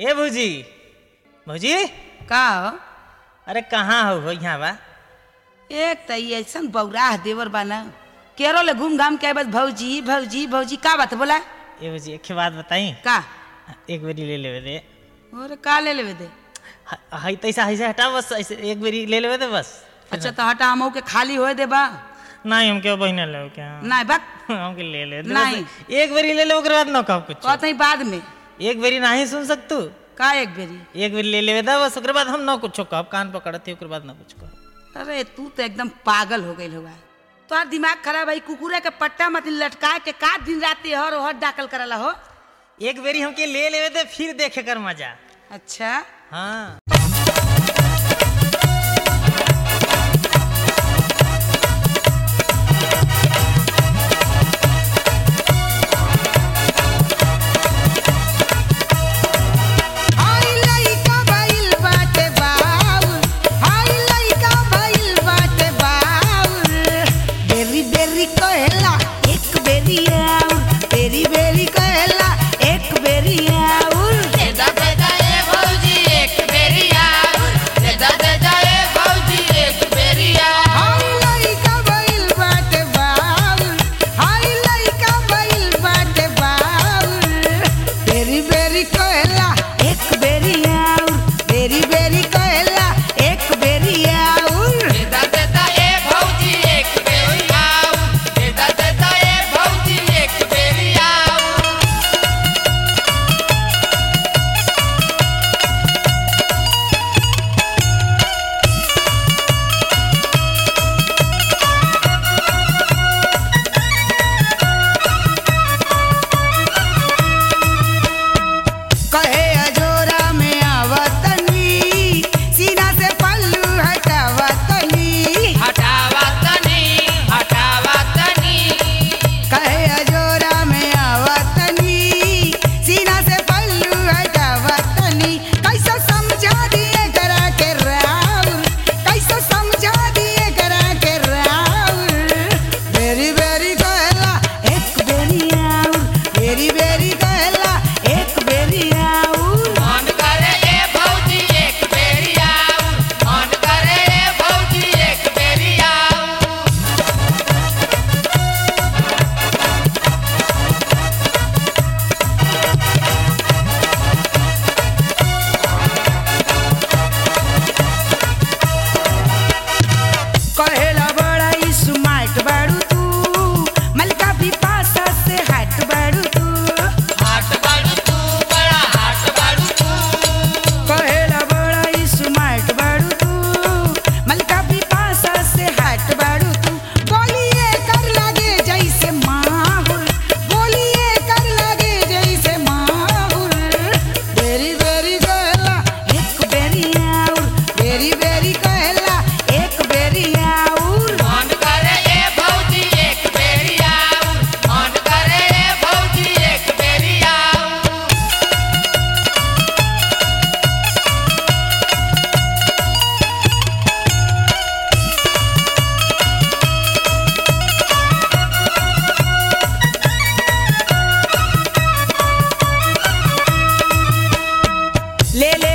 ए भौजी भौजी का हो अरे कहाँ हो हो यहाँ बा एक त ई ऐसन बौराह देवर बा ना केरल ले घूम घाम के बस भौजी भौजी भौजी का बात बोला ए भौजी एक बात बताई का एक बेरी ले लेवे दे और का ले लेवे दे ह- हई तैसा ऐसे हटा बस ऐसे एक बेरी ले लेवे दे बस अच्छा तो हटा हमहू के खाली होए दे बा नहीं हम क्यों बहिना ले क्या नहीं बा हमके ले ले दे नहीं। बस। एक बेरी ले ले ओकर बाद न कहो कुछ कहते ही बाद में एक बेरी नहीं सुन सकतू का एक बेरी एक बेरी ले लेवे दे बस ओकर बाद हम न कुछ कहब कान पकड़ते ओकर बाद न कुछ कहब अरे तू तो एकदम पागल हो गई होगा तोहार दिमाग खराब है कुकुरे के पट्टा मत लटका के का दिन रात हर हर दाखिल करला हो एक बेरी हमके ले लेवे दे फिर देखे कर मजा अच्छा हाँ हाय लइका भइल बाटे बाउल हाय लइका भइल बाटे बाउल बेरी बेरी कहेला एक बेरी आउल बेरी बेरी कहेला एक बेरी आउल देदा देदा ए भौजी एक बेरी आउर देदा देदा ए भौजी एक बेरी आउर हाय लइका भइल बाटे बाउल हाय लइका भइल बाटे बाउल बेरी बेरी कहेला एक बेरी आउल बेरी बेरी कहेला एक बेरी आउल देदा देदा ए भौजी एक बेरी आउर देदा देदा ए भौजी एक बेरी आउर कहे अजोरा में आवतनी सीना से पल्लू हटावतनी हटावा तनी हटावा तनी कहे अजोरा में आवतनी सीना से पल्लू हटावतनी कैसे समझा दिए करा के राउर कैसे समझा दिए करा के राउर बेरी बेरी कहला एक बेरी आउर बेरी बेरी कहला एक बेरी आउर मन करे ए भौजी एक बेरी आउर मन करे ए भौजी एक बेरी आउर कहेला बड़ा ई स्मार्ट बाड़ू तू मलका भी पासा से हट बाड़ू तू हाट बाड़ू तू बड़ा हाट बाड़ू तू कहेला बड़ा ई स्मार्ट बाड़ू तू मलका भी पासा से हट बाड़ू तू बोलिए कर लागे जैसे माहुर बोलिए कर लागे जैसे माहुर बेरी बेरी कहला एक बेरी आउर बेरी बेरी कहला एक बेरी आउर मन करे ए भौजी एक बेरी आउर मन करे ए भौजी एक बेरी आउर ले ले